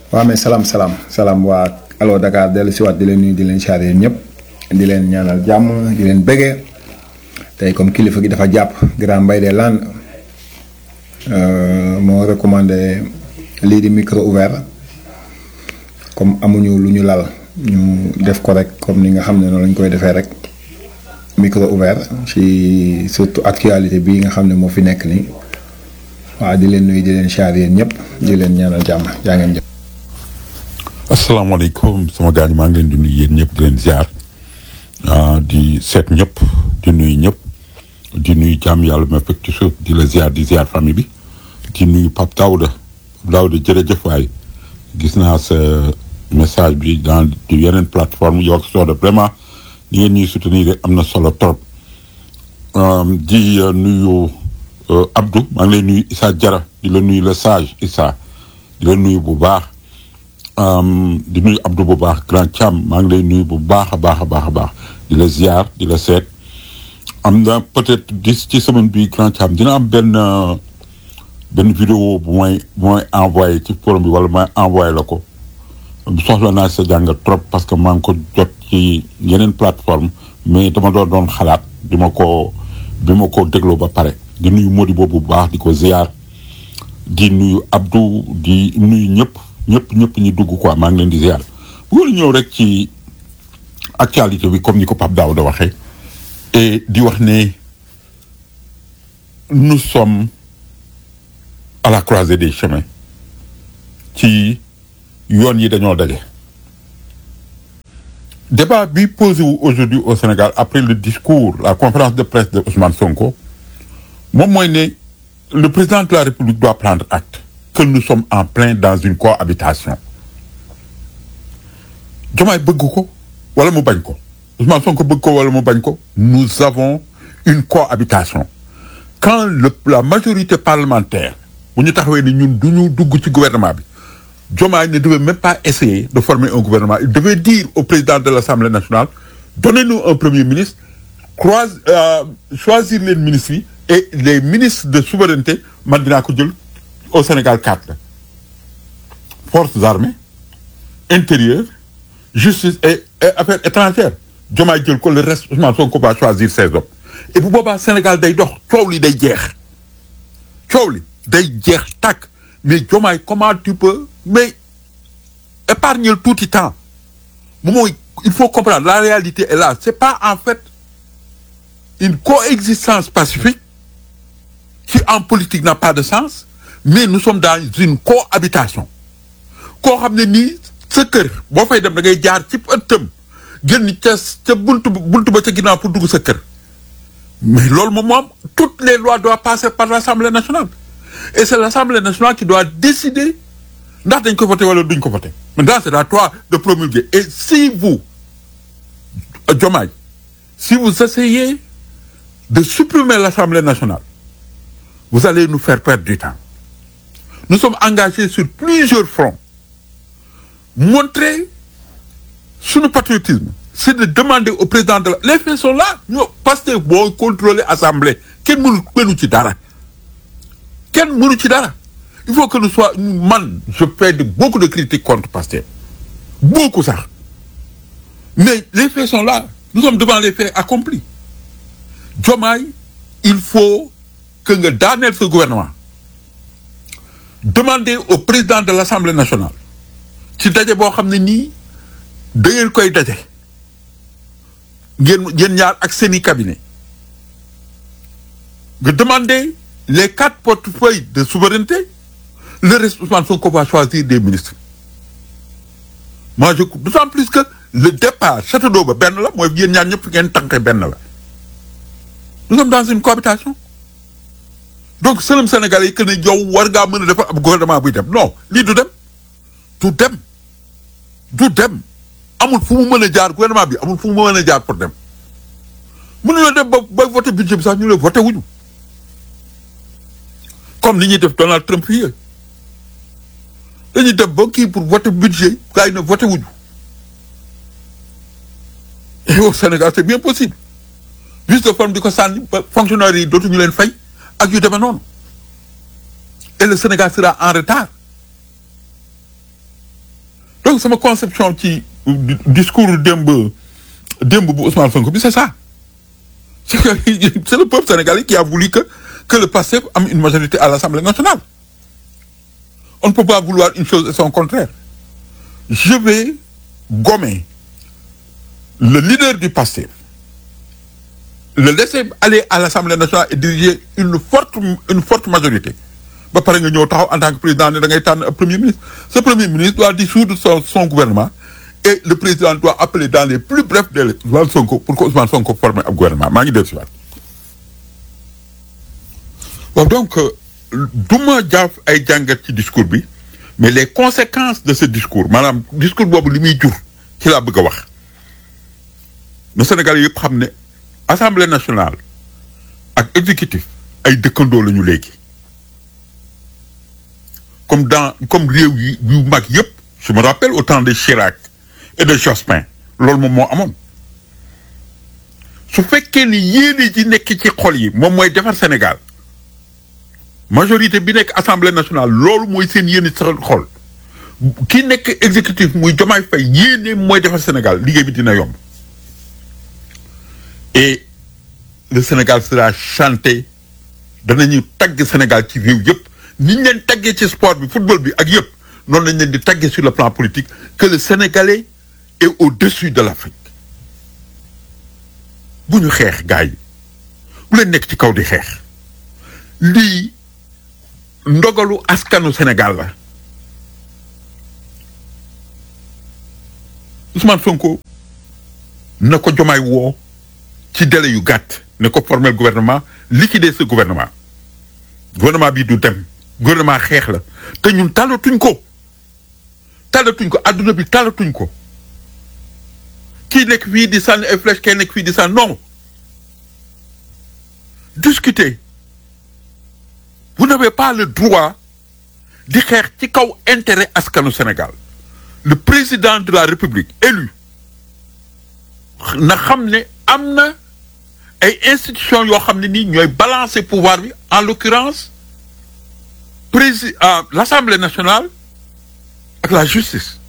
waaw mais salaam salaam salaam waa Allo Dakar dellu si waat di leen nuyu di leen siyaare yéen ñëpp di leen ñaanal jàmm di leen bëggee tey comme kilifa gi dafa jàpp grand mbay de lan moo recommandé lii di micro ouvert comme amuñu lu ñu lal ñu def ko rek comme ni nga xam ne noonu lañ koy defee rek micro ouvert ci surtout actualité bii nga xam ne moo fi nekk nii waaw di leen nuyu di leen siyaare yéen ñëpp di leen ñaanal jàmm jaa ngeen jëf. asalaamaaleykum sama gars ñi maa ngi leen di nuyu yéen ñëpp di leen ziar di seet ñëpp di nuyu ñëpp di nuyu jàmm yàlla ma fekk ci suuf di la ziar di ziar famille bi di nuyu Pape Daouda Pape Daouda jërëjëf waay gis naa sa message bi dans yeneen plateforme yow ak Soda vraiment ni ngeen ñuy soutenir am na solo trop di nuyu Abdou maa ngi lay nuyu Issa Jara di la nuyu le sage Issa di la nuyu bu baax. di nuyu Abdou bu baax grand Thiam maa ngi lay nuyu bu baax a baax a baax a baax di la ziar di la seet am na peut-être dis ci semaine bi grand Thiam dina am benn benn vidéo bu may bu may envoyé ci forum bi wala may envoyé la ko soxla naa sa jàngat trop parce que maa ngi ko jot ci yeneen plateforme mais dama doon doon xalaat di ma ko bi ma ko dégloo ba pare di nuyu Modi boobu bu baax di ko ziar di nuyu Abdou di nuyu ñëpp. ñëpp ñëpp ñi dugg quoi maa ngi leen di ziar bu ñëw rek ci actualité bi comme ni ko Pape Daouda waxee et di wax ne nous sommes à la croisée des chemins ci yoon yi dañoo daje. débat bi posé wu aujourd'hui au Sénégal après le discours la conférence de presse de Ousmane Sonko moom mooy ne le président de la République doit prendre acte. que nous sommes en plein dans une cohabitation Diomaye bëgg ko wala mu bañ ko Ousmane Sonko bëgg ko wala mu bañ ko nous avons une cohabitation quand le la majorité parlementaire bu ñu taxawee ni ñun du ñu dugg ci gouvernement bi Diomaye ne devait même pas essayer de former un gouvernement il devait dire au président de l'Assemblée nationale donnez-nous un premier ministre croise euh, choisir les ministres yi et les ministres de souveraineté man dinaa ko jël au Sénégal quatre la forces armées intérieur justice et, et affaires étrangères Diomaye jël ko le reste Ousmane Sonko va choisir ses hommes et bu boobaa Sénégal day dox coow li day jeex coow li day jeex tàkk mais Diomaye comment tu peux mais épargner le tuuti temps moom mooy il faut comprendre la réalité est là c'est pas en fait une coexistence pacifique qui en politique n'a pas de sens mais nous sommes dans une cohabitation koo xam ne nii sa kër boo fay dem da ngay jaar ci ëttam génn ca ca buntu buntu ba ca ginnaaw pour dugg sa kër mais loolu moom moom toutes les lois doivent passer par l'Assemblée nationale et c'est l'Assemblée nationale qui doit décider ndax dañ ko voter wala duñ ko voter maintenant c'est à toi de promulguer et si vous Diomaye si vous essayez de supprimer l'Assemblée nationale vous allez nous faire perdre du temps nous sommes engagés sur plusieurs fronts montrer suñu patriotisme c'est de demander au président de la les faits sont là ñoo parce que boo contrôler assemblée kenn mënu mënu ci dara kenn mënu ci dara il faut que nous soit man je fais de beaucoup de critiques contre Pastef beaucoup sax mais les faits sont là nous sommes devant les faits accomplis Diomaye il faut que nga daaneel ce gouvernement demander au président de l'Assemblée nationale ci daje boo xam ne nii da ngeen koy daje ngeen ngeen ñaar ak seeni cabinet nga demander les quatre portefeuilles de souveraineté le reste Ousmane Sonko va choisir des ministres moi je d'autant plus que le départ château d'eau ba benn la mooy yéen ñaar ñëpp ngeen tànke benn la nous sommes dans une cohabitation donc sëlëm Sénégalais yi que ne yow war ngaa mën a defar ab gouvernement buy dem non lii du dem du dem du dem amul fu mu mën a jaar gouvernement bi amul fu mu mën a jaar pour dem mënuñoo dem ba ba voté budget bi sax ñu ne voté wuñu comme ni ñuy def Donald Trump fii dañuy dem ba kii pour voter budget gars yi ne voté wuñu et au Sénégal c'est bien possible vice de forme di ko sànni ba fonctionnaires yi dootuñu leen fay ak yu demee noonu et le Sénégal sera en retard donc sama conception ci discours démb démb bu Ousmane Sonko bi c'est ça c'est que c'est le peuple sénégalais qui a voulu que que le PASTEF am une majorité à l'Assemblée nationale on ne peut pas vouloir une chose et son contraire je vais gommer le leader du PASTEF le laisser aller à l'Assemblée nationale et diriger une forte une forte majorité ba pare nga ñëw taxaw en tant que président ne da ngay tànn premier ministre ce premier ministre doit dissoudre son son gouvernement et le président doit appeler dans les plus brefs délais Ousmane Sonko pour que Ousmane Sonko forme ab gouvernement maa ngi dellu si waat bon donc du ma jaaf ay jàngat ci discours bi mais les conséquences de ce discours maanaam discours boobu li muy jur ci laa bëgg a wax le Sénégal yëpp xam ne assemblée nationale ak exécutif ay dëkkandoo la ñu léegi comme dans comme réew yi yu mag yëpp je me rappelle au temps de Chirac et de Jospin loolu moom moo amoon su fekkee ni yéene ji nekk ci xol yi moom mooy defar Sénégal majorité bi nekk assemblée nationale loolu mooy seen yéene ci xol ki nekk exécutif muy Diomaye Faye yéene mooy defar Sénégal liggéey bi dina yomb et le Sénégal sera chanté danañu tagg Sénégal ci réew yëpp ni ñu leen taggee ci sport bi football bi ak yëpp noonu lañ leen di taggee sur le plan politique que le Sénégalais est au-dessus de l'Afrique bu ñu xeex gars yi bu leen nekk ci kaw di xeex lii ndogalu askanu Sénégal la Ousmane Sonko na ko Diomaye woo ci délai yu gàtt ne ko former gouvernement liquider ce gouvernement gouvernement bi du dem gouvernement xeex la te ñun talatuñ ko talatuñ ko adduna bi talatuñ ko kii nekk fii di sànni ay flèche kii nekk fii di sànni non discuter vous n'avez pas le droit di xeex ci kaw intérêt askanu Sénégal le président de la République élu na xam ne am na ay institutions yoo xam ne nii ñooy balancer pouvoir bi en l'occurrence prési l'Assemblée nationale ak la justice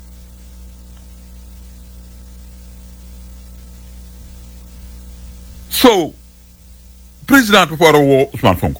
so président dafa war a woo Ousmane Sonko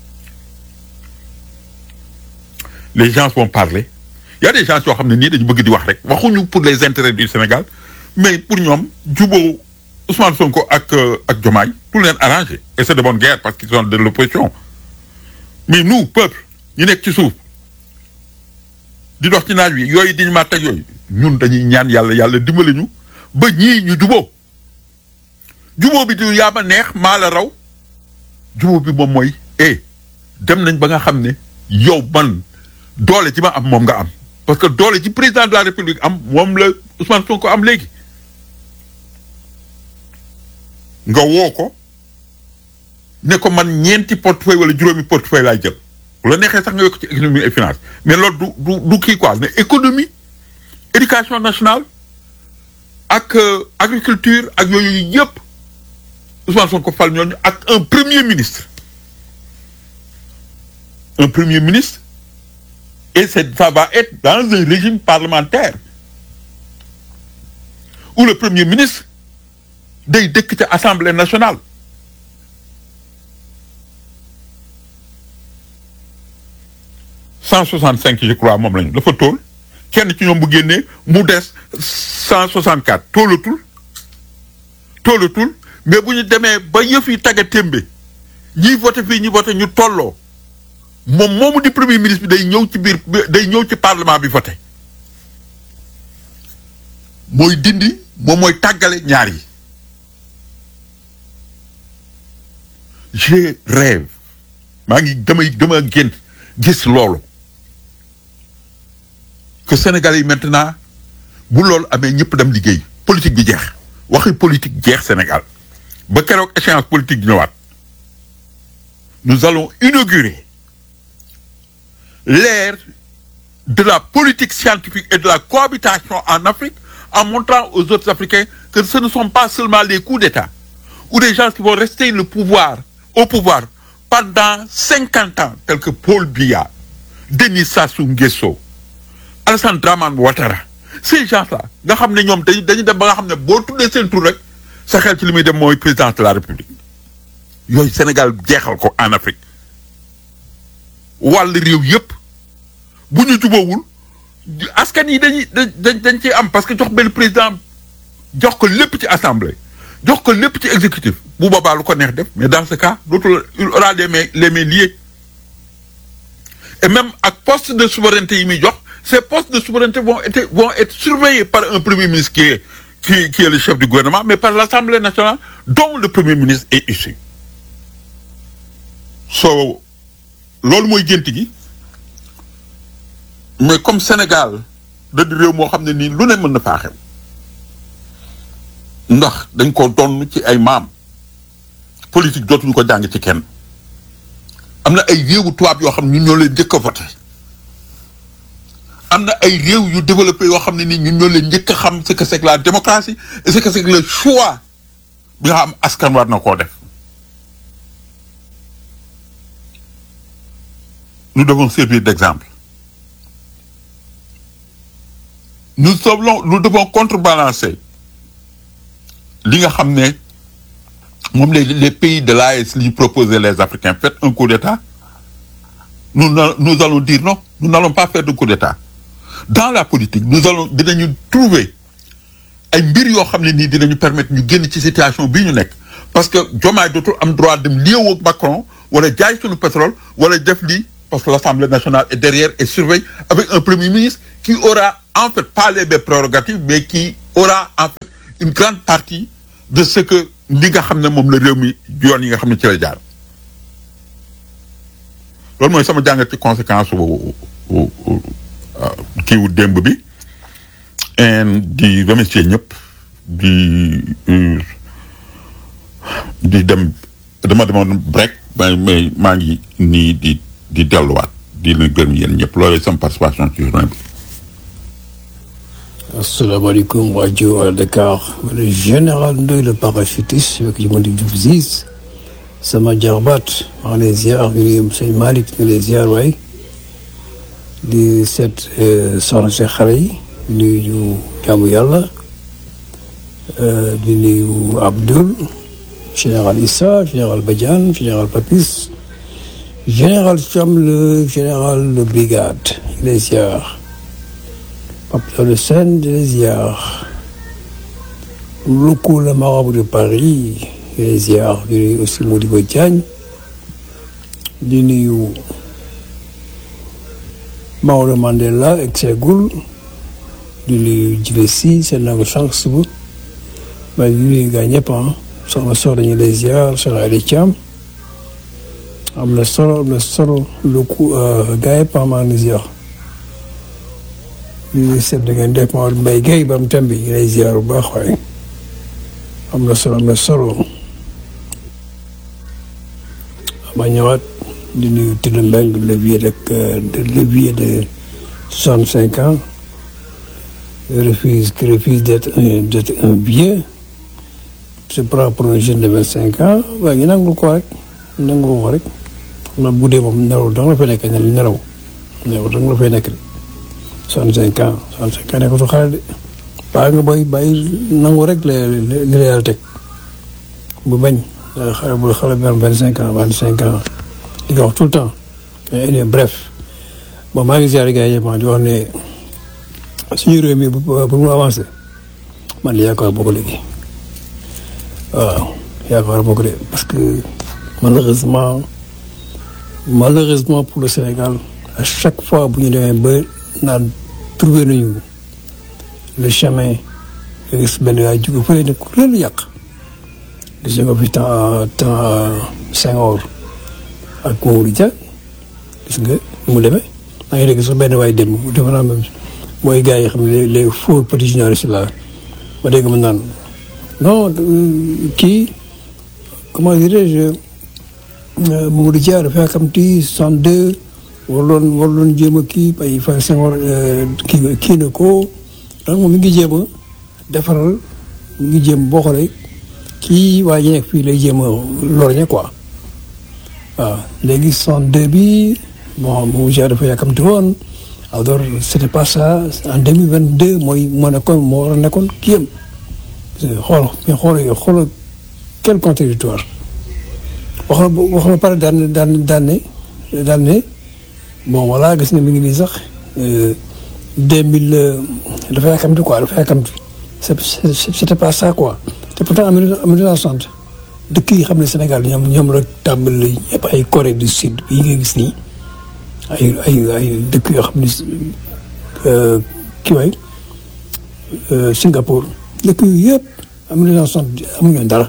les gens vont parler il y a des gens yoo xam ne nii dañu bëgg di wax rek waxuñu pour les intérêts du Sénégal mais pour ñoom jubóo Ousmane Sonko ak ak Diomaye tout leen arrangé et c'est de bonne guerre parce qu'ils sont de l'opposition mais nous peuple ñu nekk ci suuf di dox ci naaj wi yooyu diñu maa teg yooyu ñun dañuy ñaan yàlla yàlla dimbali ñu ba ñii ñu jubóo jubóo bi du yaa ma neex maa la raw jubóo bi moom mooy eh dem nañ ba nga xam ne yow man doole ci ma am moom nga am parce que doole ci président de la république am moom la Ousmane Sonko am léegi nga woo ko ne ko man ñeenti portefeuille wala juróomi portefeuille laay jël bu la neexee sax nga yokk ci économie et finance mais loolu du du du kii quoi ne économie éducation nationale ak agriculture ak yooyu yëpp Ousmane Sonko fal ñooñu ak un premier ministre un premier ministre et c'est ça va être dans un régime parlementaire où le premier ministre day dëkk ca assemblée nationale cent soixante cinq je crois moom lañu dafa tóol kenn ci ñoom bu génnee mu des cent soixante quatre tóolatul tóolatul mais bu ñu demee ba yëf yi tagga témbe ñiy voté fii ñi voté ñu tolloo moom moomu di premier ministre bi day ñëw ci biir day ñëw ci parlement bi voté mooy dindi moom mooy tàggale ñaar yi je rêve maa ngi damay dama gént gis loolu que Sénégal yi maintenant bu loolu amee ñëpp dem liggéey politique bi jeex waxi politique jeex Sénégal ba keroog échéance politique di ñëwaat nous allons inaugurer l'ère de la politique scientifique et de la cohabitation en Afrique en montrant aux autres Africains que ce ne sont pas seulement les coups d'État ou des gens qui vont rester le pouvoir au pouvoir pendant cinquante ans tels que Paul Biya Denis Sassou Nguesso Alassane Dramane Ouattara ces gens là nga xam ne ñoom dañuy dañuy dem ba nga xam ne boo tuddee seen tur rek sa xel ci li muy dem mooy président de la république yooyu Sénégal jeexal ko en Afrique wàll réew yëpp bu ñu jubóowul askan yi dañuy dañ dañ ciy am parce que jox benn président jox ko lépp ci assemblée jox ko lépp ci exécutif bu boobaa lu ko neex def mais dans ce cas dootul il aura les mains les mains liées et même ak poste de souveraineté yi muy jox ces postes de souveraineté vont être vont être surveillés par un premier ministre qui est qui qui est le chef du gouvernement mais par l'Assemblée nationale dont le premier ministre est issu so loolu mooy gént gi mais comme Sénégal da di réew moo xam ne nii lu ne mën na faa xew ndax dañ ko donn ci ay maam politique dootuñu ko jàng ci kenn am na ay réewu tubaab yoo xam ne ñun ñoo leen njëkk a voté am na ay réew yu développé yoo xam ne nii ñun ñoo leen njëkk a xam ce que c'est que la démocratie et ce que c'est que le choix bi nga xam askan war na koo def nous devons servir d'exemple nous devons nous devons contrebalancer li nga xam ne moom les les pays de l'AES li proposaient les Africains faites un coup d'État nous nous allons dire non nous n'allons pas faire de coup d'État dans la politique nous allons dinañu trouver ay mbir yoo xam ne nii dinañu permettre ñu génn ci situation bii ñu nekk parce que Diomaye dootul am droit dem liéewoog Macron wala jaay suñu pétrole wala def lii parce que l'Assemblée nationale est derrière et surveille avec un premier ministre qui aura en fait pas les mêmes prérogatives mais qui aura en fait une grande partie de ce que li nga xam ne moom la réew mi yoon yi nga xam ne ci la jaar loolu mooy sama jàngat ci conséquence kii wu démb bi di remercier ñëpp di di dem dama demoon break mais mais maa ngi nii di di delluwaat di leen gërëm yéen ñëpp loolu sama participation ci journée bi. asalaamaaleykum rajo à Dakar le général Ndoye le parachutiste avec yi ma di Diouf Ziz sama jarbaat maa ngi lay ziar ñu sëñ Malick ñu lay ziar waay di seet soxna si xale yi nuyu ñu jaamu yàlla di nuyu Abdoul général Issa général Badiane général Papis général Thiam le général de brigade ñu lay ziar Pape Le Sen di lay ziar Loko le marabout de Paris di lay ziar di nuyu aussi Modibo Diagne di nuyu Maodo Mandela ak Ségul di nuyu Djibe Sy seen nangu sànq suba waaye di nuyu gaa ñëpp ah soxna soxna ñu lay ziar soxna Aliou Thiam am na solo am na solo Loko gaa yëpp ah maa ngi ziar. di seet da ngeen def Maodo Mbaye Guèye ba mu tambi ñu lay ziar bu baax waaye am na solo am na solo ma ñëwaat di nuyu Tine Mbengue le vieux de le vieux de soixante cinq ans refuse qui refuse d'être un d'être un vieux se prend pour un jeune de vingt cinq ans waaye ñu nangul ko rek nangul ko rek xam naa bu dee moom nelaw dong la fay nekk nelaw nelaw dong la fay nekk de soixante cinq ans soixante cinq ans ne ko su xale de bàyyi nga booy bàyyi nangu rek la li la yàlla teg bu bañ xale bu xale bi am vingt cinq ans vingt cinq ans di ko wax tout le temps mais bref bon maa ngi ziare gars yi ma di wax ne suñu réew mi bu mu avancé man yaakaar boo ko léegi waaw yaakaar boo ko de parce que malheureusement malheureusement pour le Sénégal à chaque fois bu ñu demee ba naan trouvé nañu le chemin nga gis benn waay jóge fële ne ku leen yàq gis nga fi temps temps Senghor ak Mamadou Dia gis nga mu demee maa ngi dégg sax benn waay dem defe naa même mooy gars yi xam ne les faux petits journalistes là ma dégg mu naan non kii comment dirais-je Mamadou Dia dafa yàkkamti soixante-deux warloon warloon jéem a kii ay fa Senghor kii kii na ko donc moom mi ngi jéem a defaral mi ngi jéem boo xoolee kii waa ji nekk fii lay jéem a lorñe quoi waaw léegi soixante deux bi bon Mamadou Dia dafa yàkkamti woon alors c'était pas ça en 2022 mooy moo nekkoon moo war a nekkoon kii yam xool mais xool xool quel contradictoire wax na wax na pare daan daan daan ne daan ne bon voilà gis nga mi ngi nii sax deux mille dafa yàkkamti quoi dafa yàkkamti c'est c'était pas ça quoi te pourtant en mille neuf cent soixante dëkk yi xam ne Sénégal ñoom ñoom la tàmbali yëpp ay Corée du Sud yi nga gis nii ay ay ay dëkk yoo xam ne kii waay Singapour dëkk yu yëpp en mille neuf cent soixante amuñu dara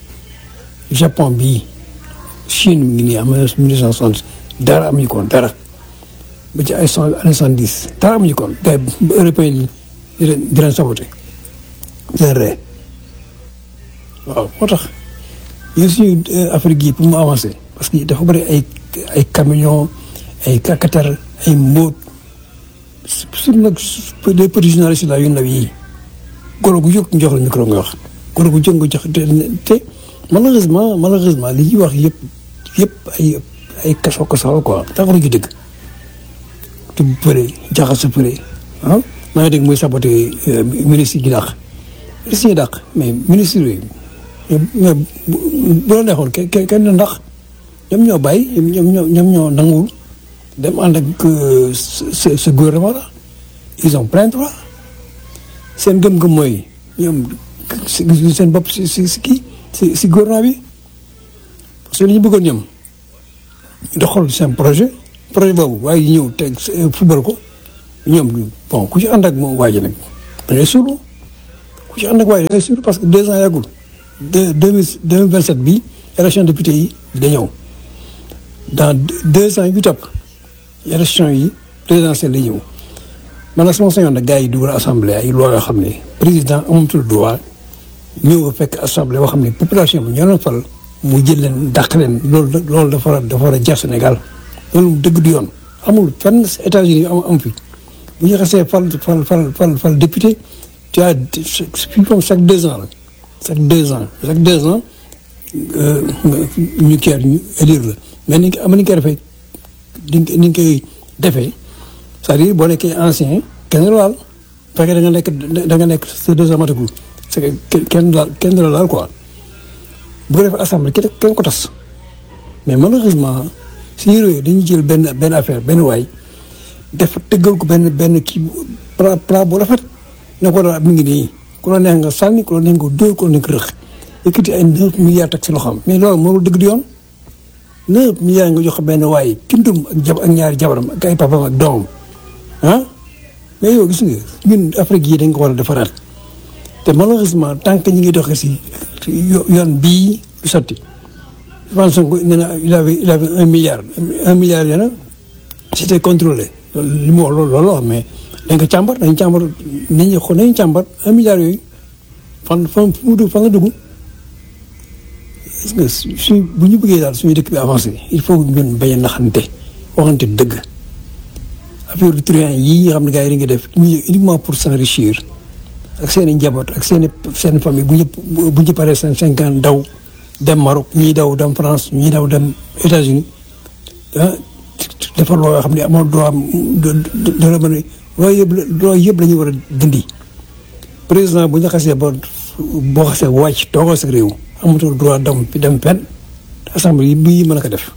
Japon bii Chine mi ngi nii en mille neuf cent soixante dara amuñu ko dara ba ci ay cent année cent dix dara amuñu ko gars yi européen yi di leen di leen saboté di leen ree waaw moo tax yéen suñu Afrique yi pour mu avancer parce que dafa bëri ay ay camion ay kakatar ay mbóot surtout nag des petits journalistes la yu ndaw yi golo gu jóg jox la micro nga wax golo gu jóg nga jox te malheureusement malheureusement li ñuy wax yëpp yëpp ay ay kaso kaso quoi taxaru ju dëgg te bu përee jaxase përee ah maa ngi dégg muy saboté ministre yi dàq ministre yi dàq mais ministre yi mais bu la neexoon kenn kenn ndax ñoom ñoo bàyyi ñoom ñoo ñoom ñoo nanguwul dem ànd ak ce ce gouvernement là ils ont plein droit seen gëm-gëm mooy ñoom seen bopp si si si kii si si gouvernement bi parce que li ñu bëggoon ñoom doxal seen projet projet boobu waaye ñëw teg football ko ñoom bon ku ci ànd ak moom waa ji nag da ngay suulu ku ci ànd ak waa ji da ngay suulu parce que deux ans yàggul deux deux mille deux mille vingt sept bii élection député yi da ñëw dans deux ans yu topp élection yi présidentielle la ñëw man nag sama sañoon nag gars yi dugal assemblée ay loi yoo xam ne président amatul droit ñëw ba fekk assemblée boo xam ne population bi ñoo leen fal mu jël leen dàq leen loolu loolu dafa war a dafa war a jar Sénégal loolu dëgg du yoon amul fenn États-Unis am am fi bu ñu xasee fal fal fal fal fal député tu as comme chaque deux ans la chaque deux ans chaque deux ans ñu kii ñu élire la mais ni am ni ñu koy defee ni ñu koy defee c'est-à-dire boo nekkee ancien kenn du laal fekkee da nga nekk da nga nekk sa deux ans matagul c'est que kenn du laal kenn du la laal quoi bu ko defee assemblée kenn kenn ko tas mais malheureusement suñu réew dañuy jël benn benn affaire benn waay def tëggal ko benn benn kii plat plat bu rafet ne ko daal mi ngi nii ku la neex nga sànni ku la neex nga dóor ku la neex nga rëq yëkkati ay neuf milliards teg si loxoom mais loolu moo dëgg di yoon neuf milliards nga jox benn waay kindum ak jab ak ñaari jabaram ak ay papam ak doomam ah mais yow gis nga ñun Afrique yi dañ ko war a defaraat te malheureusement tant que ñu ngi doxee si yoon bii du sotti je pense que nee na il avait il avait un milliard un milliard yi nag c'était contrôlé li mu wax loolu loolu wax mais dañ ko càmbar dañ càmbar nit ñi xool nañu càmbar un milliard yooyu fan fan fu mu dugg fan la dugg gis nga suñ bu ñu bëggee daal suñu dëkk bi avancé il faut ñun bañ a naxante waxante dëgg affaire du truand yii nga xam ne gars yi dañu def uniquement pour s'enrichir ak seen i njaboot ak seen i seen famille bu ñëpp bu ñu paree seen cinquante daw dem Maroc ñii daw dem France ñii daw dem États-Unis ah defar loo xam ne amoon droit dara mën a loolu yëpp loolu yëpp la ñu war a dindi président bu ñu xasee ba boo xasee wàcc toogoo sa réew amatul droit dem dem fenn assemblée yi bii mën a ko def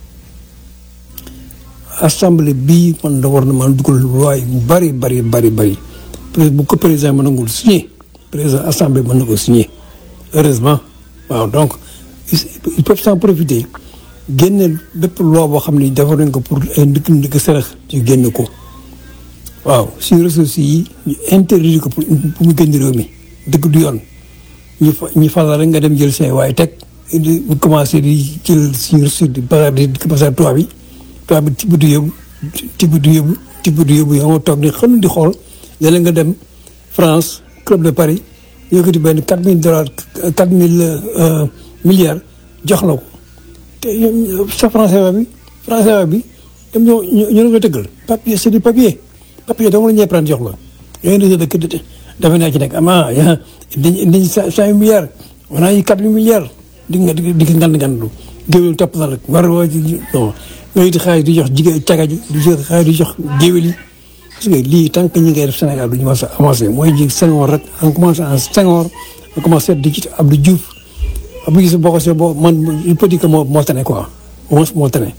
assemblée bii man da war na mën a dugal loi yu bari bari bari bari bu ko président mën nangul signé président assemblée mën na ko signé heureusement waaw donc ils peuvent s'en profiter génne bépp loi boo xam ne defar nañ ko pour ay ndëkk ndëkk sarax ñu génn ko waaw suñu ressources yi ñu interdire ko pour mu génn réew mi dëgg du yoon ñu fa ñu fàllal rek nga dem jël say waaye teg bu commencé di jël suñu ressources di basar di basar tubaab bi tubaab bi tibb du yóbbu tibb du yóbbu tibb du yóbbu yow nga toog di xël di xool léeg nga dem France club de Paris yëkkati benn quatre mille dollars quatre mille milliards jox la ko te sa français bi français bi ñoom ñoo ñoo la koy tëggal papier c'est du papier papier dong la ñuy prendre jox la yooyu dañuy dëkk dafa naa ci nekk ama yaa dañ dañ cinq milliards on a eu quatre milliards di nga di nga ngand ngandu géwél topp na rek war woo non yooyu di xaalis di jox jigéen caga ji di jox xaalis di jox géwél yi gis nga lii tant que ñi ngay def Sénégal du ñu mës a avancé mooy ji Senghor rek en commencé en Senghor en commencé di ci Abdou Diouf Abdou Diouf boo ko see boo man il peut dire que moo moo tane quoi au moins moo tane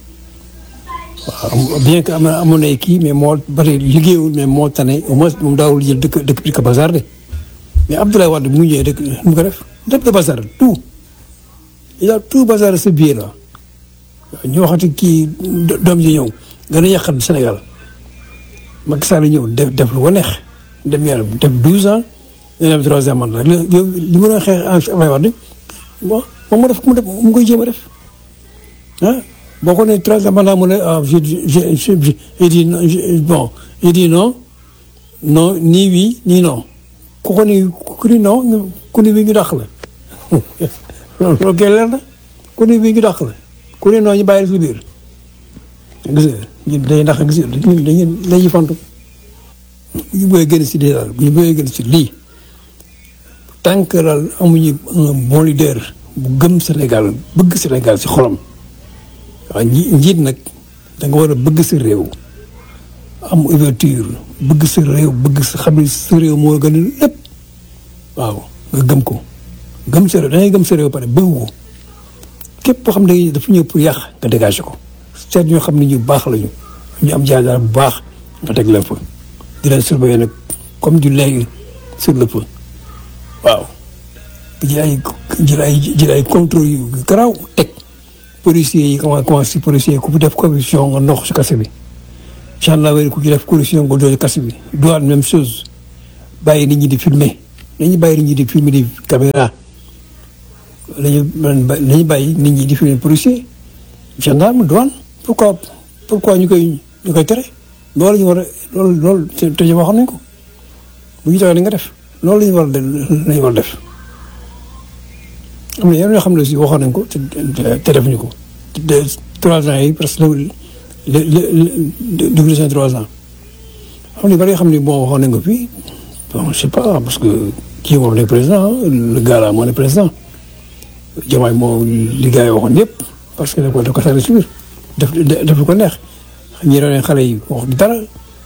waaw bien que am na amoon na kii mais moo bari liggéeyul mais moo tane au moins moom daawul jël dëkk dëkk bi di ko bazardé mais Abdoulaye Wade mu ñëwee rek nu mu ko def lépp de bazar tout il a tout bazar ce biir là ñu waxati kii doom ji ñëw gën a yàqal Sénégal Macky Sall ñëw def def lu ko neex dem yàlla def douze ans ñu dem troisième mandat li li mu doon xeex Abdoulaye Wade bon moom mu def mu def mu koy jéem a def ah boo ko nee troisième mandat mu ne ah je je je dis bon je dis non non ni oui ni non ku ko ni ku ni non ku ni oui ñu dàq la loolu loolu kay leer na ku ni oui ñu dàq la ku ni non ñu bàyyi la si biir gis nga ñun dañuy dàq gis nga ñun dañuy dañuy fantu bu ñu bëggee gën si lii daal bu ñu bëggee gën si lii tant que daal amuñu un bon leader bu gëm Sénégal bëgg Sénégal si xolam. waaw nji njiit nag da nga war a bëgg sa réew am ouverture bëgg sa réew bëgg sa xam ne sa réew moo gën a lépp waaw nga gëm ko gëm sa réew da ngay gëm sa réew pare bëgg ko képp koo xam ne dafa ñëw pour yàq nga dégagé ko seet ñoo xam ne ñu baax lañu ñu am jaar bu baax nga teg leen fa di leen surveiller nag comme du lait sur le feu waaw jël ay jël ay jël ay contrôle yu garaaw teg policiers yi comment comment si policiers ku fi def corruption nga nox si kase bi gendarmerie ku ci def corruption nga doon kase bi douane même chose bàyyi nit ñi di filmer nañu bàyyi nit ñi di filmer di caméra lañu nañu bàyyi nit ñi di filmer policier gendarme douane pourquoi pourquoi ñu koy ñu koy tere loolu la ñu war a loolu loolu te waxoon nañ ko bu ñu taxee ni nga def loolu la ñu war a la ñu war a def am na yeneen yoo xam ne aussi waxoon nañ ko te te defuñu ko te trois ans yi presque le le le double seen trois ans am na bari yoo xam ne bon waxoon nañ ko fii bon je sais pas parce que kii moom nekk président le gars là moo nekk président Diomaye moo li gars yi waxoon yëpp parce que da ko da ko sànni si biir def def lu ko neex ñi doon xale yi wax dara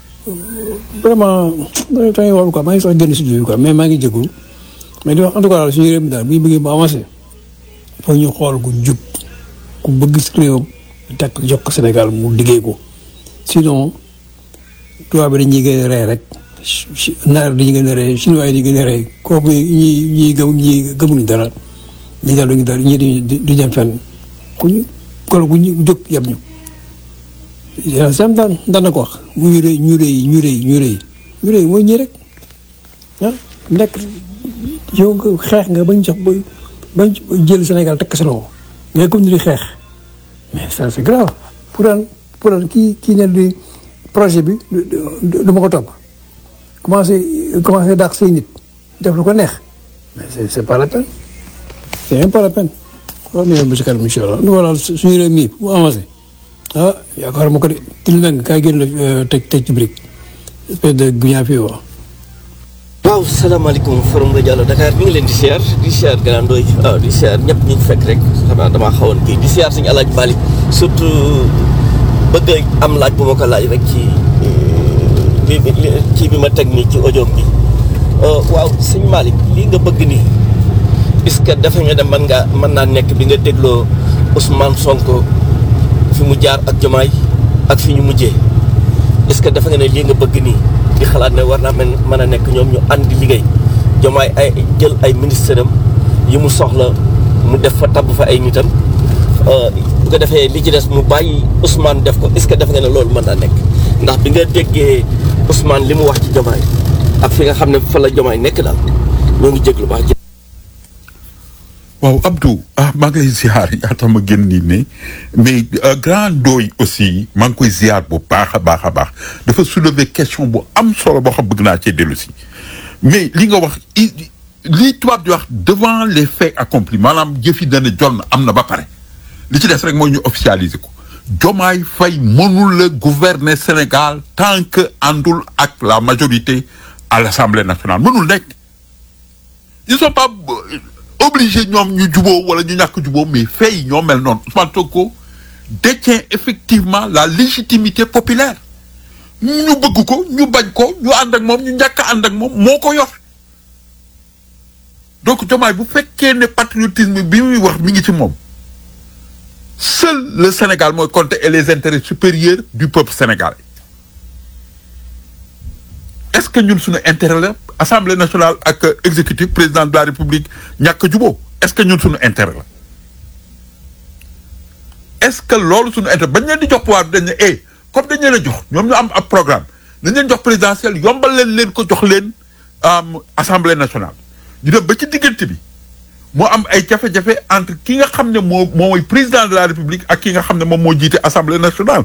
vraiment tamit wàllu quoi maa ngi sax génn si jiw quoi mais maa ngi jégalu mais di wax en tout cas daal suñu réew mi daal bu ñu bëggee mu avancé foog ñu xool ku jub ku bëgg si réewam teg jox ko Sénégal mu liggéey ko sinon tubaab bi dañuy gën a rey rek naar dañuy gën a rey chinois yi dañuy gën a rey kooku ñi ñi gëm ñi gëmuñu dara ñi daal duñu dara ñi du du dem fenn ku ñu kolo ku ñu jóg yab ñu yàlla sam daan daan na ko wax mu ñu rëy ñu rëy ñu rëy ñu rëy ñu rëy mooy ñii rek ah nekk yow nga xeex nga bañ jox ba bañ jël Sénégal tekk sa loxo ngay continuer di xeex mais ça c'est grave pour an pour an kii kii ne di projet bi du ma ko topp commencé commencé dàq say nit def lu ko neex mais c'est c'est pas la peine c'est même pas la peine waaw ñu ba ci kanam incha allah nu wala suñu réew mi mu avancé ah yaakaar ma ko de til meng kaay génn la teg teg ci brique espèce de guñaa fii waaw waaw salaamaaleykum forum rajo Allo Dakar mi ngi leen di siyaar di siyaar Grand Ndoye waaw di siyaar ñëpp ñu fekk rek xanaa damaa xawoon kii di siyaar suñu alaaj Bali surtout bëgg am laaj bu ma ko laaj rek ci bi ci bi ma teg nii ci audio bi waaw sëñ Malick lii nga bëgg nii est-ce que dafa nga dem mën ngaa mën naa nekk bi nga dégloo Ousmane Sonko fi mu jaar ak Jomaay ak fi ñu mujjee est-ce que dafa nga ne lii nga bëgg nii di xalaat ne war naa mën mën a nekk ñoom ñu ànd di liggéey Jomaay ay jël ay ministre am yi mu soxla mu def fa tabb fa ay nitam bu ko defee li ci des mu bàyyi Ousmane def ko est-ce que dafa nga ne loolu mën naa nekk ndax bi nga déggee Ousmane li mu wax ci Jomaay ak fi nga xam ne fa la Jomaay nekk daal ñoo ngi jéglu baax waaw Abdou ah maa ngi lay ziar yaa tax ma génn nii ne mais grand Ndoye aussi maa ngi koy ziar bu baax a baax a baax dafa soulever question bu am solo boo xam bëgg naa cee dellu si mais li nga wax li tubaab di wax devant les faits accomplis maanaam jëf yi dana jot na am na ba pare li ci des rek mooy ñu officialiser ko Diomaye Faye mënul la gouverner Sénégal tant que àndul ak la majorité à l'Assemblée nationale mënul nekk ils sont pas obligé ñoom ñu juboo wala ñu ñàkk juboo mais fait yi ñoo mel noonu Ousmane Sonko détient effectivement la légitimité populaire ñu bëgg ko ñu bañ ko ñu ànd ak moom ñu ñàkk a ànd ak moom moo ko yor donc Diomaye bu fekkee ne patriotisme bi muy wax mi ngi ci moom seul le Sénégal mooy compter et les intérêts supérieurs du peuple sénégalais est-ce que ñun suñu intérêt la assemblée nationale ak exécutif président de la république ñàkk a jubóo est-ce que ñun suñu intérêt la est-ce que loolu suñu intérêt bañ leen di jox pouvoir dañ ne eh comme dañ leen a jox ñoom ñu am ab programme dañ leen jox présidentiel yombal leen leen ko jox leen assemblée nationale ñu dem ba ci diggante bi moo am ay jafe-jafe entre ki nga xam ne moo mooy président de la république ak ki nga xam ne moom moo jiite assemblée nationale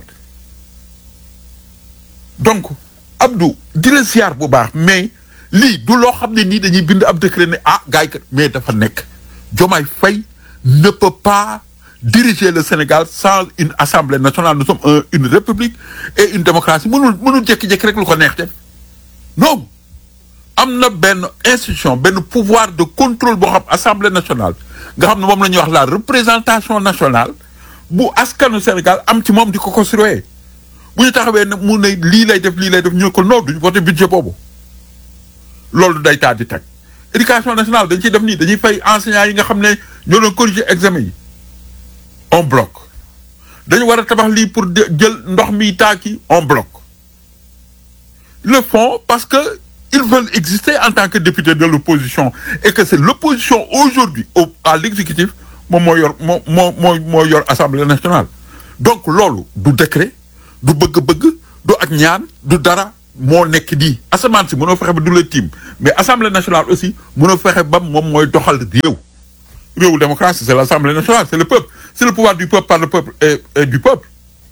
donc Abdou di la ziar bu baax mais lii du loo xam ne nii dañuy bind ab décret ne ah gars yi kat mais dafa nekk Diomaye Faye ne peut pas diriger le Sénégal sans une assemblée nationale nous sommes un, une république et une démocratie mënul mënul jékki-jékki rek lu ko neex def non am na benn institution benn pouvoir de contrôle boo xam assemblée nationale nga xam ne moom la ñuy wax la représentation nationale bu askanu Sénégal am ci moom di ko construire bu ñu taxawee ne mu ne lii lay def lii lay def ñu ne ko non duñu voté budget boobu loolu day taa di teg éducation nationale dañ ciy def nii dañuy fay enseignants yi nga xam ne ñoo doon corriger examen yi on bloque dañu war a tabax lii pour jël ndox mi taaki on bloque le font parce que ils veulent exister en tant que député de l'opposition et que c'est l'opposition aujourd'hui au à l'exécutif moom moo yor moo moo moo moo yor assemblée nationale donc loolu du décret du bëgg-bëgg du ak ñaan du dara moo nekk nii asamaan si mënoo fexe ba du la tiim mais assemblée nationale aussi mënoo fexe ba moom mooy doxal réew réewu démocratie c'est l'assemblée nationale c'est le peuple c'est le pouvoir du peuple par le peuple et, et du peuple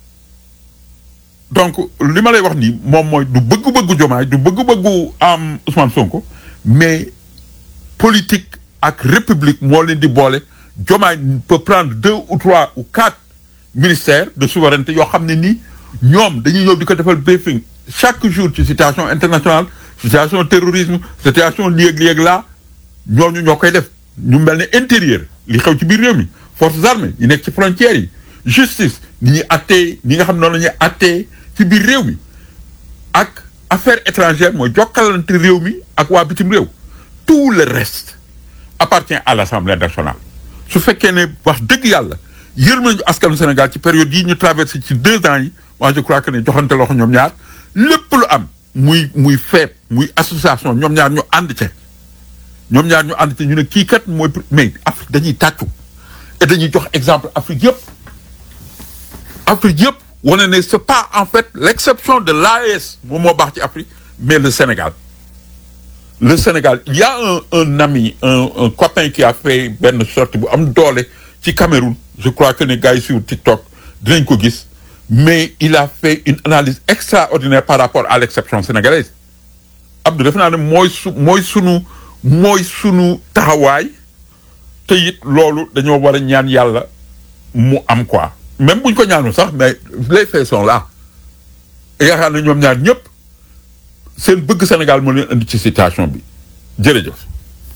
donc li ma lay wax nii moom mooy du bëgg-bëggu Diomaye du bëgg-bëggu am Ousmane Sonko mais politique ak république moo leen di boole Diomaye peut prendre deux ou trois ou quatre ministères de souveraineté yoo xam ne nii ñoom dañuy ñëw di ko defal briefing chaque jour ci situation internationale situation terrorisme situation léeg-léeg la ñooñu ñoo koy def ñu mel ne intérieur li xew ci biir réew mi forces armées yi nekk ci frontières yi justice ni ñuy attee ñi nga xam noonu la ñuy attee ci biir réew mi ak affaires étrangères mooy jokkalante réew mi ak waa bitim réew tout le reste appartient à l'Assemblée nationale su fekkee ne wax dëgg yàlla yërëm nañu askanu Sénégal ci période yi ñu traversé ci deux ans yi moi je crois que ne joxante loxo ñoom ñaar lépp lu am muy muy feet muy association ñoom ñaar ñu ànd ca ñoom ñaar ñu ànd ca ñu ne kii kat mooy mais Afrique dañuy tàccu et dañuy jox exemple Afrique yëpp Afrique yëpp wane ne c'est pas en fait l'exception de l'AES moom moo baax ci Afrique mais le Sénégal le Sénégal il y a un un ami un un copain qui a fait benn sortie bu am doole ci Cameroun je crois que ne gars yi sur TikTok dinañ ko gis mais il a fait une analyse extraordinaire par rapport à l'exception sénégalaise Abdou def naa ne mooy su mooy sunu mooy sunu taxawaay te it loolu dañoo war a ñaan yàlla mu am quoi même buñ ko ñaanul sax mais les faits sont là yaakaar na ñoom ñaar ñëpp seen bëgg Sénégal moo leen indi ci situation bi jërëjëf.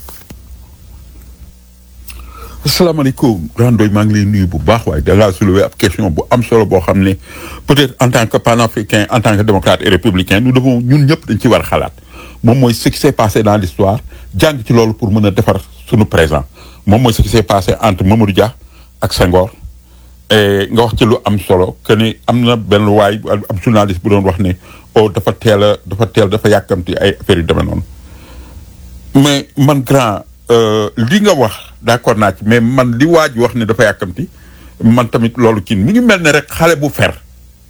asalaamaaleykum grand doy maa ngi lay nuyu bu baax waaye da ngaa soulever ab question bu am solo boo xam ne peut-être en tant que panafricain en tant que démocrate et républicain nous devons ñun ñëpp dañ ci war a xalaat moom mooy ce qui s'est passé dans l'histoire jàng ci loolu pour mën a defar suñu présent moom mooy ce qui s'est passé entre Mamadou Dia ak Senghor et nga wax ci lu am solo que ni am na benn waay ab journaliste bu doon wax ne oh dafa teel a dafa teel dafa yàkkamti ay affaires yu demee noonu mais man grand li nga wax d'accord naa ci mais man li waa ji wax ne dafa yàkkamti man tamit loolu kii mi ngi mel ne rek xale bu fer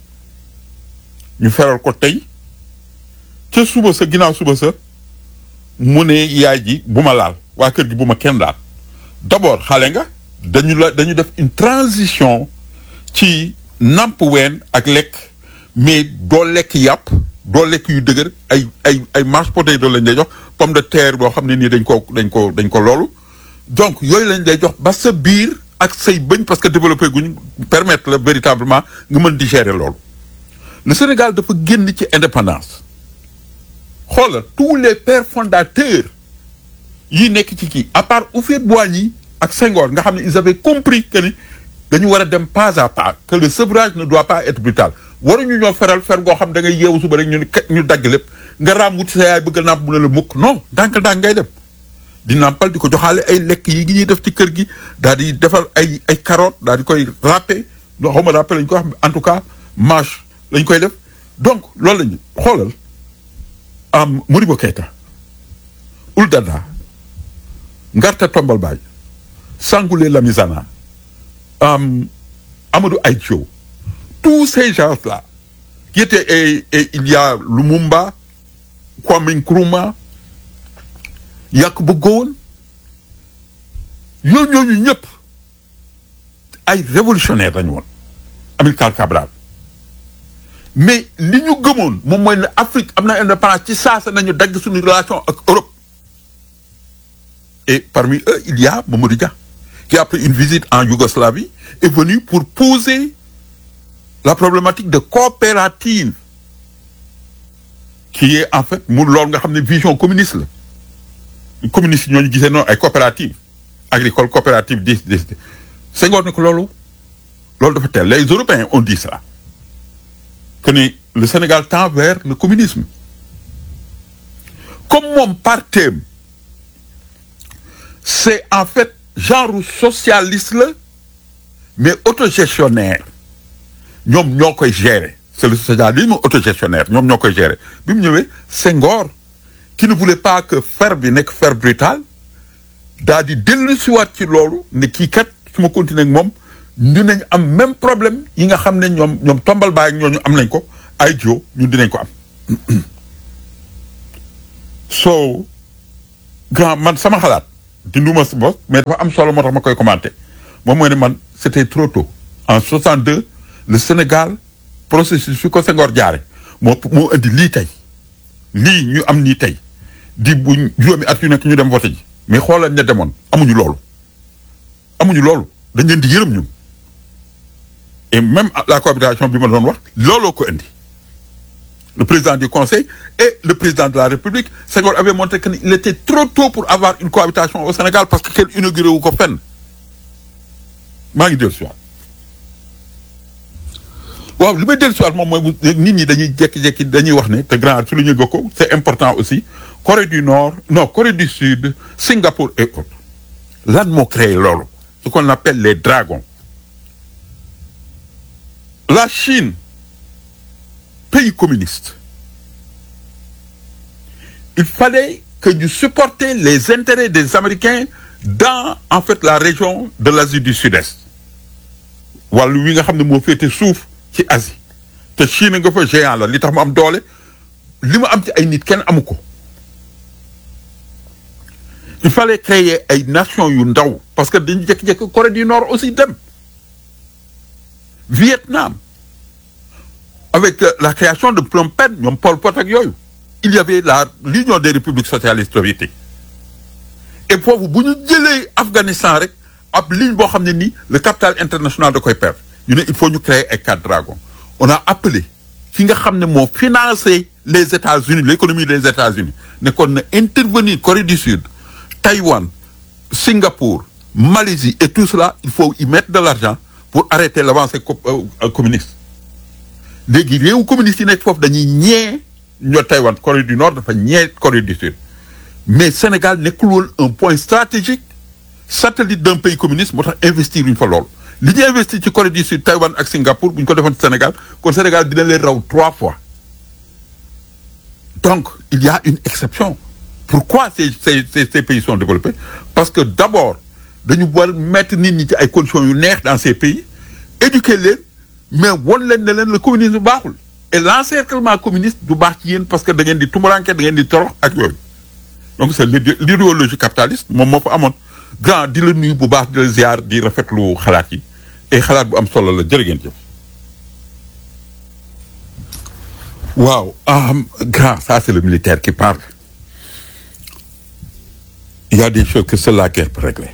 ñu feral ko tey ca suba sa ginnaaw suba sa mu ne yaay ji bu ma laal waa kër gi bu ma kenn laal d'abord xale nga dañu la dañu def une transition ci namp ween ak lekk mais doo lekk yàpp doo lekk yu dëgër ay ay ay mashed potato lañ lay jox pomme de terre boo xam ne nii dañ ko dañ ko dañ ko loolu donc yooyu lañ lay jox ba sa biir ak say bëñ parce que développé guñ permettre la véritablement nga mën digérer loolu le Sénégal dafa génn ci indépendance xoolal tous les pères fondateurs yi nekk ci kii à part Houphouët-Boigny ak Senghor nga xam ne ils avaient compris que ni dañu war a dem pas à pas que le sevrage ne doit pas être brutal waruñu ñoo feral fer goo xam da ngay yeewu suba rek ñu ne ñu dagg lépp nga raam wuti sa yaay bëgg a nàmp mu ne la mukk non ndànk-ndànk ngay dem di nàmpal di ko joxaale ay lekk yi gi ñuy def ci kër gi daal di defar ay ay carottes daal di koy râpé loo xaw ma râpé lañ ko wax en tout cas mâche lañ koy def donc loolu lañu xoolal am Modibo Keïta Ould Daddah Ngarta Tombal Baye Sangoulé Lamizana am Amadou Ahidjo tous ces gens-là qui étaient et, et il y a Lumumba Kwame Nkrumah Yakuba Gowon ñooñu ñooñu ñëpp ay révolutionnaire lañu woon Amilcar Cabral mais li ñu gëmoon moom mooy ne Afrique am na indépendance ci saasa nañu dagg suñu relation ak Europe et parmi eux il y a Mamadou Dia qui après une visite en Yougoslavie est venu pour poser la problématique de coopérative qui est en fait mu loolu nga xam ne vision communiste la communiste yi ñooñu gisee noonu ay coopérative agricole coopérative di di Senghor ne ko loolu loolu dafa teel les Européens ont dit ça que ni le Sénégal tend vers le communisme comme moom parteem c'est en fait genre socialiste la mais autogestionnaire ñoom ñoo koy gérer c'est le socialisme autogestionnaire ñoom ñoo koy gérer bi mu ñëwee Senghor qui ne voulait pas que fer bi nekk fer brutal daal di dellu siwaat ci loolu ne kii kat su ma continuer ak moom ñu nañ am même problème yi nga xam ne ñoom ñoom tombal baay ak ñooñu am nañ ko ay jo ñun dinañ ko am so grand man sama xalaat dinduma si bopp mais dafa am solo moo tax ma koy commenter moom mooy ne man c'était trop tôt en 62 le Sénégal processus fi ko Senghor jaare moo moo indi lii tey lii ñu am nii tey di bu juróomi at yu nekk ñu dem voté ji mais xoolal ña demoon amuñu loolu amuñu loolu dañ leen di yërëm ñun et même la cohabitation bi ma doon wax looloo ko indi le président du conseil et le président de la république Senghor avait montré que il était trop tôt pour avoir une cohabitation au Sénégal parce que kenn inauguré wu ko fenn maa ngi dellu si waat waaw li may dellu si waat moom mooy nit ñi dañuy jékki-jékki dañuy wax ne te grand su lu ñu ko c'est important aussi Corée du Nord non Corée du Sud Singapour et autres lan moo créé loolu ce qu'on appelle les dragons la Chine pays communiste il fallait que ñu supporter les intérêts des Américains dans en fait la région de l'Asie du Sud-Est wàllu wi nga xam ne moo féete suuf ci Asie te Chine nga fa géant la li tax mu am doole li mu am ci ay nit kenn amu ko il fallait créer ay nations yu ndaw parce que dañu jékki-jékki Corée du Nord aussi dem Vietnam avec la création de Phnom Penh ñoom Pol Pot ak yooyu il y avait la l'Union des républiques socialistes soviétiques et foofu bu ñu jëlee Afghanistan rek ab ligne boo xam ne nii le capital international da koy perdre ñu ne il faut ñu créer ay quatre dragons on a appelé ki nga xam ne moo financé les États-Unis l'économie des États-Unis ne kon na intervenir Corée du Sud Taïwan Singapour Malaisie et tout cela il faut y mettre de l'argent pour arrêter l'avancée communiste léegi réewu communiste yi nekk foofu dañuy ñee ñoo Taïwan Corée du Nord dafa ñee Corée du Sud mais Sénégal nekkul woon un point stratégique satellite d'un pays communiste moo tax investir uñ fa lool li ñu investir ci Corée du Sud Taïwan ak Singapour bu ñu ko defoon ci Sénégal kon Sénégal dina leen raw trois fois donc il y a une exception pourquoi ces ces ces pays sont développés parce que d'abord dañu war mettre nit ñi ci ay conditions yu neex dans ces pays éduquer leen mais won leen ne leen le communisme baaxul et l'encerclement communiste du baax ci yéen parce que da ngeen di tumuranke da ngeen di torox ak yooyu donc c'est l'idéologie capitaliste moom moo fa amoon grand di la nuyu bu baax di la ziar di rafetlu xalaat yi et xalaat bu am solo la jërë ngeen jëf waaw grand ça c'est le militaire qui parle il y a des choses que seule la guerre peut régler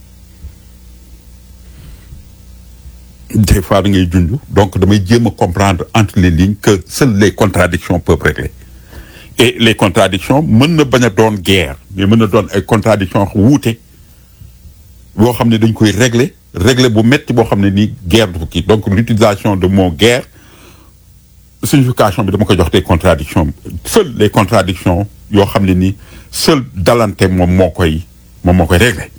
des fois da ngay junj donc damay jéem a comprendre entre les lignes que seules les contradictions peuvent régler et les contradictions mën na bañ a doon guerre mais mën na doon ay contradictions wuute boo xam ne dañ koy régler régler bu metti boo xam ne nii guerre du kii donc l'utilisation de mot guerre signification bi dama ko jox des contradictions seules les contradictions yoo xam ne ni seul dalante moom moo koy moom moo koy régler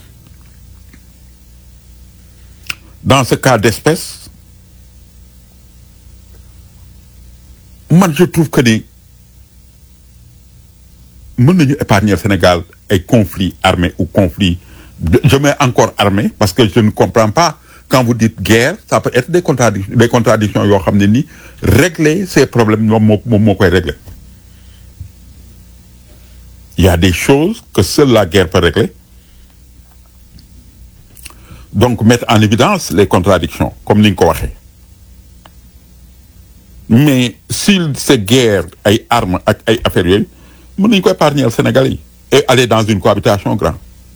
dans ce cas d'espèce man je trouve que ni mën nañu épargner Sénégal ay conflits armés ou conflits je mets encore armés parce que je ne comprends pas quand vous dites guerre ça peut être des contradictions des contradictions yoo xam ne ni régler ces problèmes moom moo moom moo koy régler il y a des choses que seule la guerre peut régler donc mettre en évidence les contradictions comme ni nga ko waxee mais s'il c'est guerre ay armes ak ay affaires yooyu mën nañu ko épargner Sénégalais yi et aller dans une cohabitation grand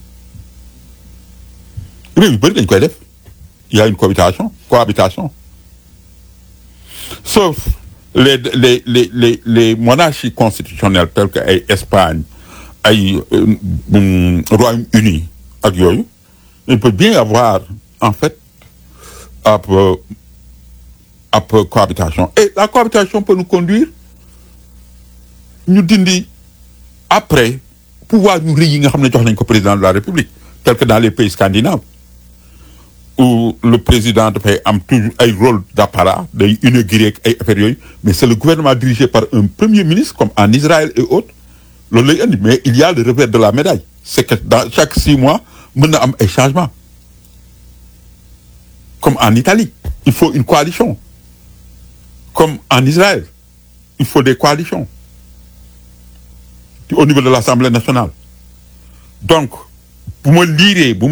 réew yu bëri dañ koy def il y a une cohabitation cohabitation sauf les les les les les monarchies constitutionnelles telles que ay Espagne ay Royaume-Uni ak yooyu il peut bien y avoir en fait ab ab cohabitation et la cohabitation peut nous conduire ñu dindi après pouvoir ñu rëy yi nga xam ne jox nañ ko président de la République tel que dans les pays scandinaves où le président dafay am toujours ay rôle d'apparat day inaugurer ay affaires yooyu mais c'est le gouvernement dirigé par un premier ministre comme en Israël et autres loolu lay indi mais il y a le revers de la médaille c'est que dans chaque six mois mën na am ay changements comme en Italie il faut une coalition comme en Israël il faut des coalitions au niveau de l'Assemblée nationale donc bu ma liiree bu